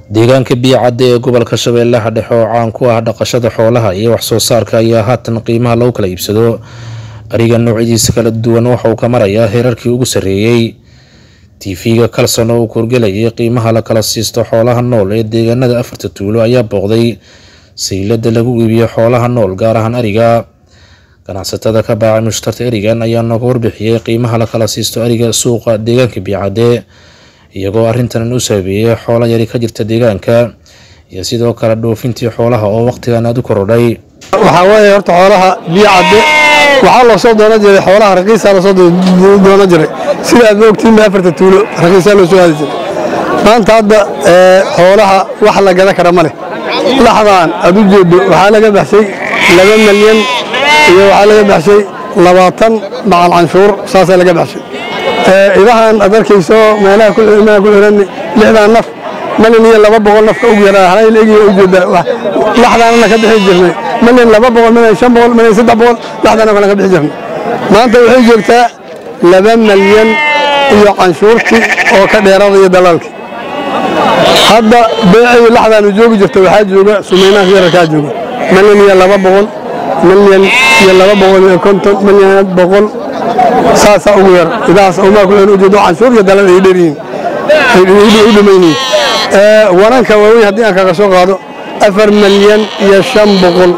deegaanka biyocadde ee gobolka shabeellaha dhexe oo caan ku ah dhaqashada xoolaha iyo waxsoo saarka ayaa haatan qiimaha lagu kala iibsado ariga noocyadiisa kala duwan waxa uu ka marayaa heerarkii ugu sarreeyey tv-ga kalson oo uu korgelayay qiimaha la kala siisto xoolaha nool ee deegaanada afarta tuulo ayaa booqday saylada lagu iibiyo xoolaha nool gaar ahaan ariga ganacsatada ka baacay mushtarta erigan ayaa nooga warbixiyey qiimaha la kala siisto ariga suuqa deegaanka biyocadde iyagoo arrintan u sababeeyey xoolo yari ka jirta deegaanka iyo sidoo kale dhoofintii xoolaha oo waqtigan aada u korodhay waxaa weeye horta xoolaha biyo cadde waxaa loo soo doonan jiray xoolaha raqiisaa loo soo doonan jiray sida aad moogtiin afarta tuulo raqiisaa loo soo aadi jiray maanta hadda xoolaha wax la gada kara ma leh laxdaan aad u jeedo waxaa laga baxshay laba malyan iyo waxaa laga baxshay labaatan macal canshuur saasaa laga baxshay idahan aad arkayso meelaha ku xiran lixdan naf malin iyo laba boqol nafka ugu yaraa halay leegiyo ujeeda laxdaanana ka bixi jirnay malin laba boqol malin shan boqol malin saddex boqol laxdaana kale ka bixi jirnay maanta waxay joogtaa laba malyan iyo canshuurtii oo ka dheerada iyo dalaalkii hadda beecii laxdaanu joogi jirta waxaa jooga sumaynaanka yararkaa jooga malin iyo laba boqol malyan iyo laba boqol iyo konton malyan boqol saasaa ugu yar idahaas umaa ku xiran ujeedo canshuur iyo dalal ay dheryihiin ay u dhimayniin wananka waaweyn haddii aan kaga soo qaado afar malyan iyo shan boqol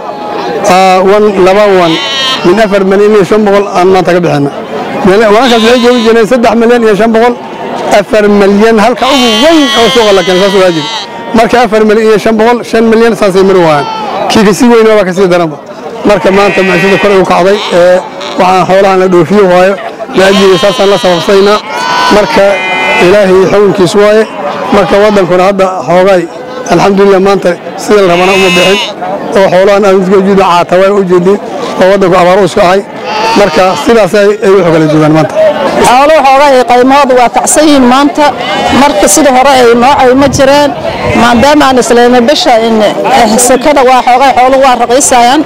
wan laba wan min afar malyan iyo shan boqol aan maanta ka bixina wanankaas waxay joogi jireen saddex malyan iyo shan boqol afar malyan halka ugu weyn oo suuqa la keena saas waa jiri marka afar malyan iyo shan boqol shan malyan saasay mari waayaan kii kasii weyn waa kasii daranba marka maanta maciishada kor ugu kacday waxaan xoolahan la dhoofiyo waayo laajiri saasaan la sababsaynaa marka ilaahay xukunkiis waaye marka waddankuna hadda xoogay alxamdulilah maanta sida la rabana uma bixin oo xoolahan aaujeeda caatawaa u jeedin oo waddanku abaar u isku ahay marka sidaas ay u xogala joogaan maanta xooluhu xoogay qaymahooda waa kacsan yihiin maanta marka sida hore ay noocay ma jireen maadaama aan islaynay bisha sekada waa xoogay xooluhu waa raqiisayaan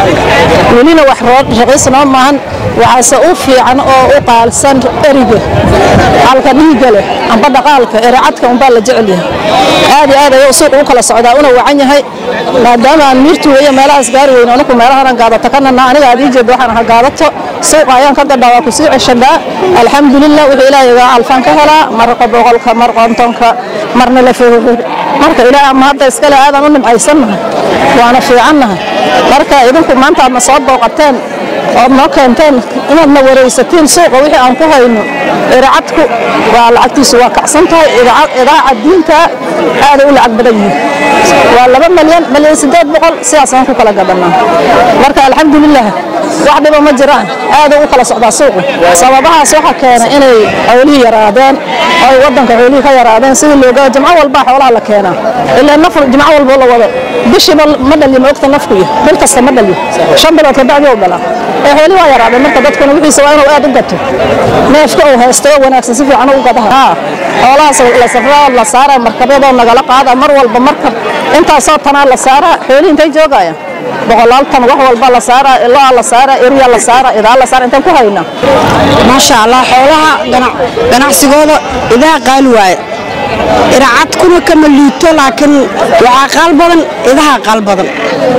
welina wax raqiisnoo maahan waxaase u fiican oo u qaalsan eriga halka dhiigga leh amba dhaqaalka eracadka unbaa la jecel yahay aad iyo aad ayuu suuq u kala socdaa una wacan yahay maadaama aan miirtu weeye meelahaas gaari weyn anigu meelahanan gaadato kanana aniga aad ii jeedo waxaan aha gaadato suuqa ayaan ka gadhaa waa kusii ceshanaa alxamdulilah wuxuu ilaahay igaa alfaan ka helaa marka boqolka mar qontonka marna la feefe marka ilaah ama hadda iskale aadaan u nimcaysannahay waana fiicannahay marka idinku maanta aadna soo booqateen ood noo keenteen inaadna waraysatiin suuqa wixii aan ku hayno iracadku waa lacagtiisu waa kacsan tahay idaaca diinta aaday u lacag badan yihiin waa laba malyan malyan siddeed boqol sidaasaan ku kala gadanaa marka alxamdulilah wax dhiba ma jiraan aaday u kala socdaa suuqu sababahaas waxaa keenay inay xoolihii yaraadeen oo ay waddanka xoolihii ka yaraadeen sidii looga jimco walbaa xoolaha la keenaa ilaa naf jimco walbo la wado bishiiba ma dhalyo ma ogta nafku iyo bil kasta ma dhalyo shan bilood kabacdi u dhalaa ee xoolihii waa yaraadeen marka dadkuna wixiisa waa inuu aad u gato neefka uu haysto oo wanaagsan si fiican u gadaha xoolahaas la safraa la saaraa markabyadoo nagala qaada mar walba markab intaasoo tanaa la saaraa xoolihii intay joogayaan boqolaal tan wax walba la saaraa iloa la saaraa eriya la saaraa idaa la saara intaan ku haynaa maasha allah xoolaha ganacsigooda idaha qaali waaye iracadkuna kama liito laakiin waxaa qaal badan idaha qaal badan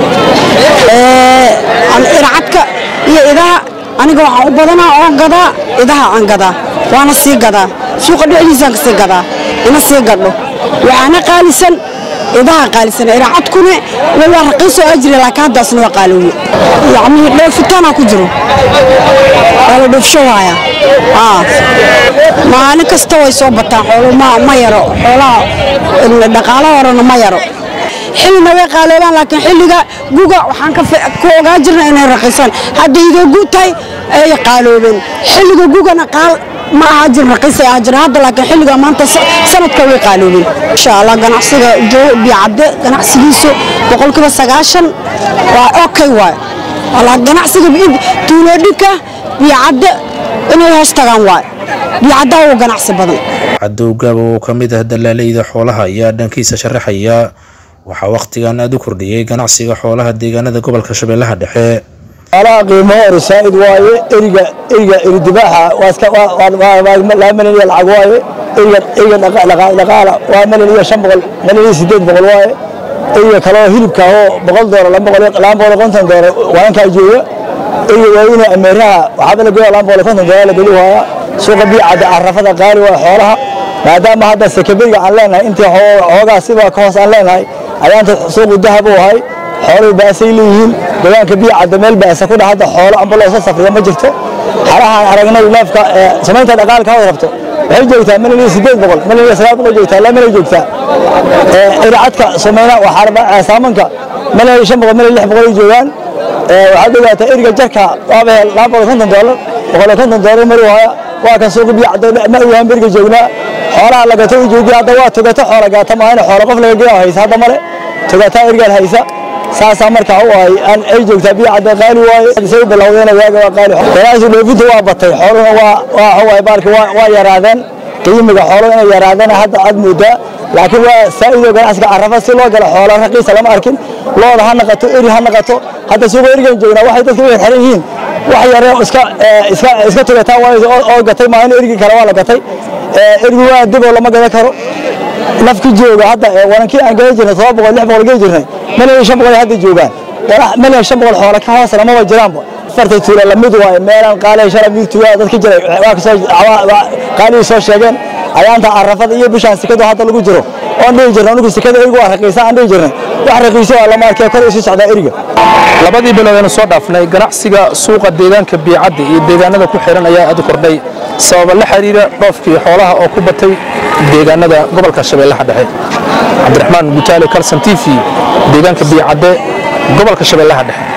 iracadka iyo idaha aniga waxaan u badanaa oo gadaa idaha aan gadaa waana sii gadaa suuqa dhexdiisaan kasii gadaa ina sii gadho waxaana qaalisan idaha qaalisan iracadkuna waa raqiisoo ajri laakiin haddaasna waa qaalowye yacni dhoofitaanaa ku jiro waa la dhoofsho waaya maalin kasta way soo bataan xoolo ma yaro xoolaha dhaqaalo horena ma yaro xillina way qaaloobaan laakiin xilliga guga waxaan ku ogaa jirna inay raqiisaan hadda idoo guud tahay ay qaaloobeen xilliga gugana qaal ma aha jir raqiis ay aha jira hadda laakiin xilliga maanta sanadka way qaaloobeen insha allah ganacsiga biyacadde ganacsigiisu boqolkiiba sagaashan waa okay waay walaa ganacsiga tuuloodhinka biyacadde inay hoos tagaan waay biyacaddaa ugu ganacsi badan cadow gaaba oo ka mid ah dalaaleyda xoolaha ayaa dhankiisa sharaxaya waxaa wakhtigan aada u kordhiyey ganacsiga xoolaha deegaanada gobolka shabeellaha dhexe xoolaha qiimaha hore saa'id waaye eriga eriga eridibaaxa waa iska laamanaya lacag waaye eyga dhaqaala waa malyan iyo shan boqol malyan iyo sideed boqol waaye eyga kaloo hilibka oo boqol doolar laba boqol iyo konton doolar waankaa jooga eyga waaweyne ameeraha waxaaba la goya laba boqol iyo konton doolar la geli waaya suuqa biicadda carafada qaali waa xoolaha maadaama hadda sekaberiga aan leenahay intii xoogaa siba ka hoos aan leenahay ayaanta suuqu dahab u ahay xooluhu baasay leeyihiin deegaanka biicadda meel baasa ku dhah hadda xoolo amba loo soo safriya ma jirto xalahaan aragnay neefka samaynta dhaqaalka hawad rabto waxay joogtaa malin iyo sideed boqol malin iyo sagaal boqol joogtaa laa malay joogtaa iracadka samayna waxaa saamanka malin iyo shan boqol malin lix boqol ay joogaan waxaad ogaataa eriga jarka waaba hel laba boqol konton doolar boqol iyo konton doolar mari waaya waa kan suuqa biyacda ma ogaan beriga joognaa xoolaha lagato u joogi hadda waa togato xoola gaata maahane xoola qof laga geeya haysa hadda male togataa erigaan haysa saasaa markaa u ahay aan ay joogtaa biyacadda qaali waaye say u bilowdeena waaga waa qaali ganacsi dhoofinta waa batay xooluhuna waa waa waay baalki waa yaraadeen qiimiga xooluhu inay yaraadeen hadda aad moodaa laakiin waa saa'ido ganacsiga carafa si loo galo xoola raqiisa lama arkin looda ha naqato eri ha naqato hadda suuqa erigan joognaa waxay dadka u xirxiran yihiin wax yare iska iska iska tugataa waayo oo gatay maahin erigii kale waa la gatay erigi waa diboo lama gadan karo nafki jooga hadda warankii aan gadan jirnay todoba boqol lix boqol geli jirnay malyan shan boqol hadda joogaan malyan shan boqol xoola ka hoosna maba jiraanba farta tuula lamid waaye meelaan qaali shala mid tuula dadka jiray waa kasoo qaalihii soo sheegeen ayaanta carafada iyo bishaan sikada hadda lagu jiro oon dhihi jirnay anigu sikada eriga waa raqiisa aan dhihi jirnay wax raqiisa waa lama arkee kor isu socdaa eriga labadii bilood aynu soo dhaafnay ganacsiga suuqa deegaanka biicadda iyo deegaanada ku xiran ayaa aad u kordhay sababa la xiriira dhoofkii xoolaha oo ku batay deegaanada gobolka shabeellaha dhexe cabdiraxmaan gutaale kalson t v deegaanka biicadde gobolka shabeellaha dhexe